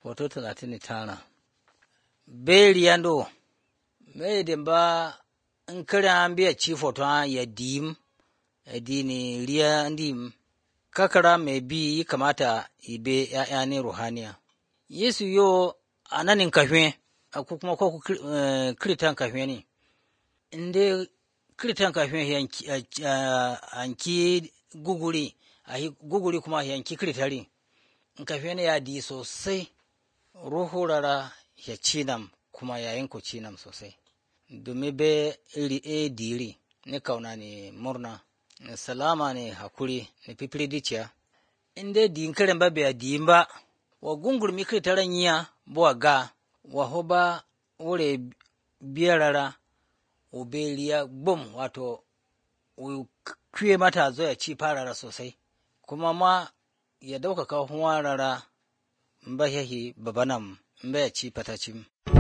Foto talatin tara. Beri yando, mai ba in kira an biya ci foto ya dim, ya dini riya ndim, kakara mai bi yi kamata ibe ‘ya'ya ne ruhaniya. Yesu yo a nanin kafin, ko kuma ko kiritan kafin ne, in dai kiritan kafin yanki guguri, guguri kuma yanki kiritari, in kafin ya di sosai, ruhu rara ya cinam kuma yayin ku cinam sosai. Domin be iri e diri, ni kauna ne murna, ni salama ne hakuri, ni pipiridicia. In dai di kiran ba bai di ba, wa gungurmi kiritaran yiya, buwa ga, wa hoba wure biyarara, ubeliya bum wato kwe mata zo ya ci farara sosai, kuma ma ya ɗaukaka rara ba yahi babanam ba ya ci fatacin.